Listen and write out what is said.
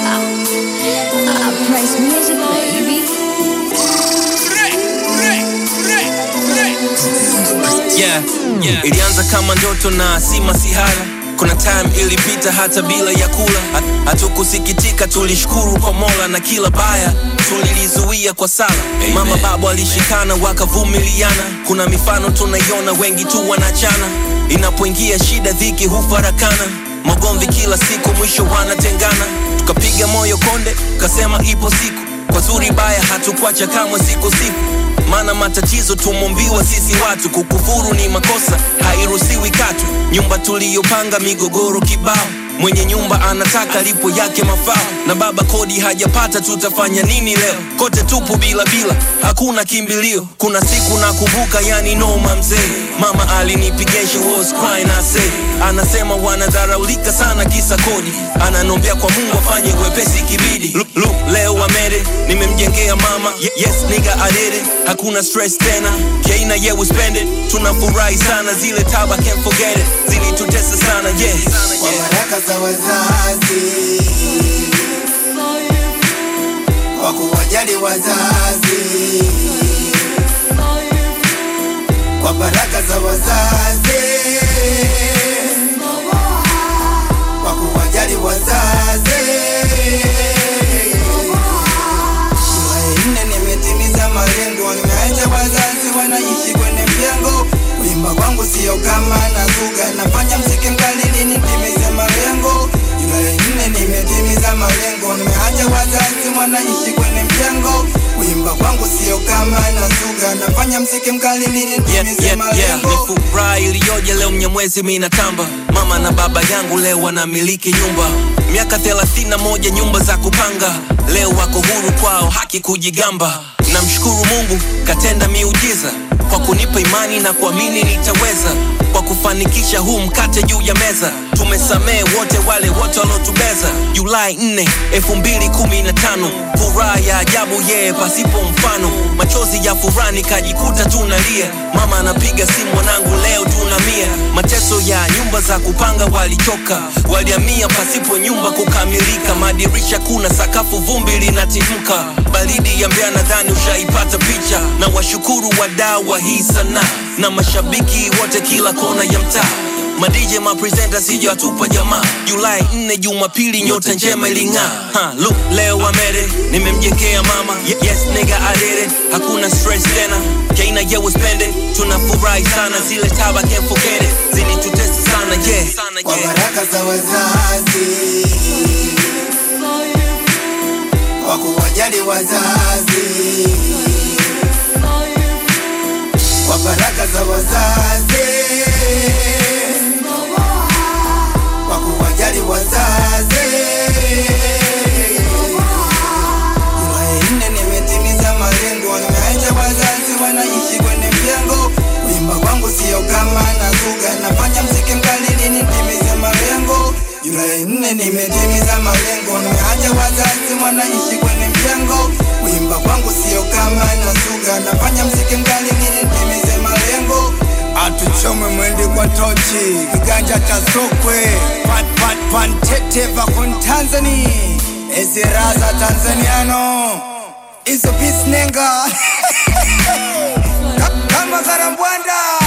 Uh, Price music, baby. yeah, yeah. Ilianza kama ndoto na si masihara. Kuna time ilipita hata bila ya kula, Ha- hatukusikitika, tulishukuru kwa Mola na kila baya tulilizuia kwa sala. Mama baba walishikana wakavumiliana. Kuna mifano tunaiona, wengi tu wanachana. Inapoingia shida, dhiki hufarakana, magomvi kila siku, mwisho wanatengana. Tukapiga moyo konde, tukasema ipo siku, kwa zuri baya hatukuacha kamwe, siku siku maana matatizo tumombiwa sisi watu, kukufuru ni makosa, hairuhusiwi katu. Nyumba tuliyopanga migogoro kibao, mwenye nyumba anataka lipo yake mafao, na baba kodi hajapata, tutafanya nini leo? Kote tupo bila bila, hakuna kimbilio. Kuna siku nakumbuka, yani noma mzee, mama alinipigia, she was crying, I say, anasema wanadharaulika sana kisa kodi, ananombea kwa Mungu afanye wepesi kibidi. Lu, lu, leo wamere, nimemjengea mama, Ye- yes nigga I did it, hakuna stress tena, keina yeah we spend it, tunafurahi sana, zile taba can't forget it, zilitutesa sana yeah. kwa baraka za wazazi kwa kuwajali wazazi kwa baraka za wazazi kwa kuwajali wazazi July nne nimetimiza malengo, nimeacha wazazi wanaishi kwenye mjengo. Kuimba kwangu sio kama nazuga, nafanya mziki mkali ili nitimize malengo. Julai nne nimetimiza malengo, nimeacha wazazi wanaishi kwenye mjengo. Kuimba kwangu sio kama nazuga, nafanya mziki mkali ili Yeah, nitimize yeah, yeah. malengo. Ni furaha iliyoje leo mnyamwezi mina tamba mama na baba yangu leo wanamiliki nyumba miaka 31 nyumba za kupanga leo wako huru kwao haki kujigamba namshukuru mungu katenda miujiza kwa kunipa imani na kuamini nitaweza kwa kufanikisha huu mkate juu ya meza tumesamehe wote wale wote waliotubeza julai 4 2015 furaha ya ajabu yeye pasipo mfano machozi ya furaha nikajikuta tunalia mama anapiga simu mwanangu leo tunamia mateso ya nyumba za kupanga walichoka waliamia pasipo nyumba kukamilika madirisha kuna sakafu vumbi linatimka baridi ya mbea nadhani ushaipata picha na washukuru wadau wa hii sanaa na mashabiki wote kila kona ya mtaa madj mapresenta sija watupa jamaa julai 4 jumapili nyota njema iling'aa Ha, look leo wamere nimemjengea mama Ye- yes nigga I did it hakuna stress tena kaina yeah we spend it tunafurahi sana zile taba can't forget it zilitutesa sana yeah sana kwa yeah baraka za wazazi kwa kuwajali wazazi kwa baraka za wazazi kwa kuwajali wazazi Julai nne nimetimiza malengo, nimeacha wazazi wanaishi kwenye mjengo. Kuimba kwangu sio kama nazuga, nafanya mziki mkali ili nitimize malengo. Julai nne nimetimiza malengo, nimeacha wazazi wanaishi kwenye mjengo. Kuimba kwangu sio kama nazuga, nafanya mziki mkali ili nitimize malengo. Atuchome mwende kwa tochi, kiganja cha sokwe, pat pat pantete vakon Tanzania, eziraza Tanzaniano, izo bisnenga kama karambwanda